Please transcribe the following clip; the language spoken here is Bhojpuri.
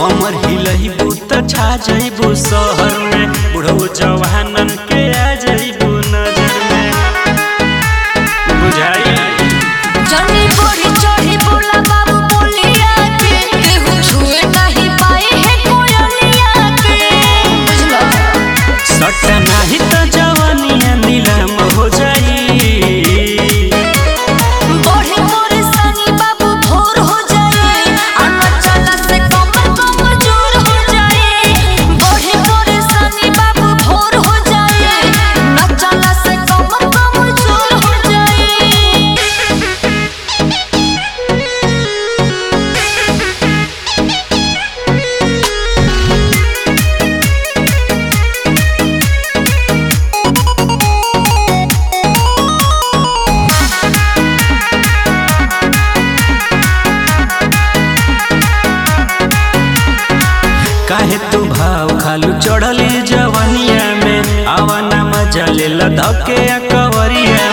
कमर हिलैबू त छा जइबू शहर में बुढ़ऊ जवानन के आ जइबू नजर में बुझाई जनी बढ़ी चढ़ी बोला बाबू बोलिया के केहू छुए नहीं पाए है कोयलिया के बुझलो सट नाही त जवानिया नीलम हो जाई बढ़े मोरे सनी बाबू भोर हो जाए आना चला से कमर कमजोर हो जाए बढ़े मोरे सनी बाबू भोर हो जाए ना चला से कमर कमजोर हो जाए काहे तू भाव खालू चढ़ली जवनिया में आवाना मजा ले धके कवरिया